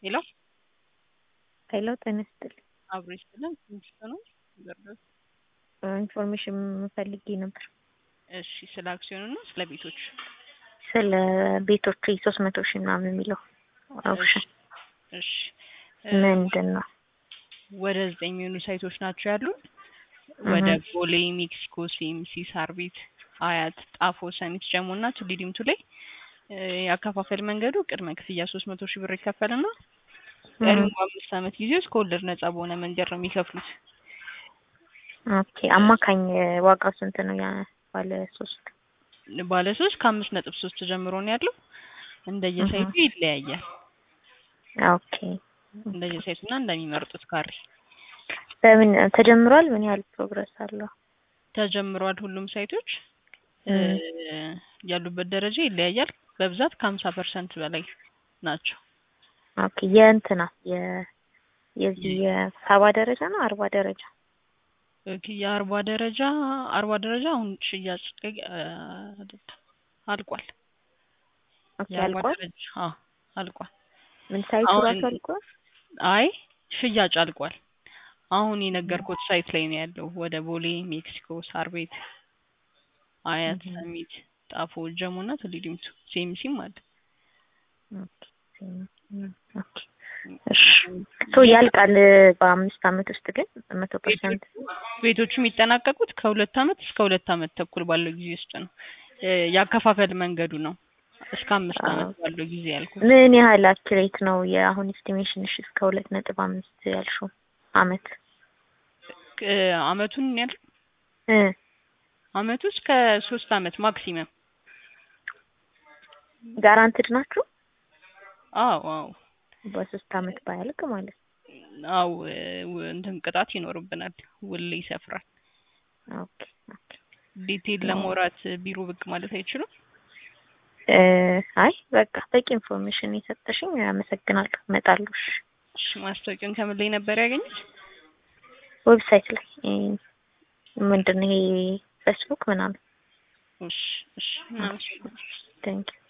ሄሎ ሄሎ ጤና ይስጥልኝ። አብሮ ይስጥልን። ትንሽ ነው ዘርዘር። ኢንፎርሜሽን ፈልጌ ነበር እሺ፣ ስለ አክሲዮኑ ነው ስለ ቤቶች? ስለ ቤቶቹ ሶስት መቶ ሺህ ምናምን የሚለው ኦፕሽን እሺ፣ ምንድን ነው? ወደ ዘጠኝ የሚሆኑ ሳይቶች ናቸው ያሉን። ወደ ቦሌ፣ ሜክሲኮ፣ ሲኤምሲ፣ ሳር ቤት፣ አያት፣ ጣፎ፣ ሰሚት፣ ጀሞ እና ቱሊ ዲምቱ ላይ የአከፋፈል መንገዱ ቅድመ ክፍያ ሶስት መቶ ሺህ ብር ይከፈልና ቀሪው አምስት ዓመት ጊዜ ውስጥ ከወለድ ነጻ በሆነ መንገድ ነው የሚከፍሉት። ኦኬ አማካኝ ዋጋው ስንት ነው? ያ ባለ ሶስት ባለ ሶስት ከአምስት ነጥብ ሶስት ጀምሮ ነው ያለው። እንደየሳይቱ ይለያያል። ኦኬ እንደየሳይቱና እንደሚመርጡት ካሬ በምን ተጀምሯል? ምን ያህል ፕሮግረስ አለው? ተጀምሯል። ሁሉም ሳይቶች ያሉበት ደረጃ ይለያያል። በብዛት ከሀምሳ ፐርሰንት በላይ ናቸው። ኦኬ የእንትና የ የዚህ የሰባ ደረጃ ነው አርባ ደረጃ ኦኬ የአርባ ደረጃ አርባ ደረጃ አሁን ሽያጭ ላይ አልቋል። ኦኬ የአርባ አልቋል። ደረጃ አዎ አልቋል። ምን ሳይቱ አሁን- ራሱ አልቋል? አይ ሽያጭ አልቋል። አሁን የነገርኩት ሳይት ላይ ነው ያለው። ወደ ቦሌ፣ ሜክሲኮ፣ ሳር ቤት፣ አያት፣ Mhm. ሰሚት፣ ጣፎ፣ ጀሞ እና ቱሊ ዲምቱ ሴምሲም አለ። ኦኬ ኦኬ እሺ ሶ ያልቃል በአምስት አመት ውስጥ ግን መቶ ፐርሰንት ቤቶቹ የሚጠናቀቁት ከሁለት አመት እስከ ሁለት አመት ተኩል ባለው ጊዜ ውስጥ ነው። እ ያከፋፈል መንገዱ ነው እስከ አምስት አመት አዎ። ባለው ጊዜ ያልኩት። ምን ያህል አኪሬት ነው የአሁን ኤስቲሜሽንሽ እስከ ሁለት ነጥብ አምስት ያልሽው አመት እ አመቱን ያል እ አመቱ እስከ ሶስት አመት ማክሲመም። ጋራንትድ ናችሁ አዎ አዎ በሶስት አመት ባያልቅ ማለት ነው። አው እንትን ቅጣት ይኖርብናል። ውል ይሰፍራል። ኦኬ ኦኬ ዲቴል ለመውራት ቢሮ ብቅ ማለት አይችሉም። እ አይ በቃ በቂ ኢንፎርሜሽን የሰጠሽኝ አመሰግናለሁ። እመጣለሁ። እሺ እሺ ማስታወቂያውን ከምን ላይ ነበር ያገኙት? ዌብሳይት ላይ እ ምንድን ነው ይሄ ፌስቡክ ምናምን እሺ እሺ ምናምን ቴንክ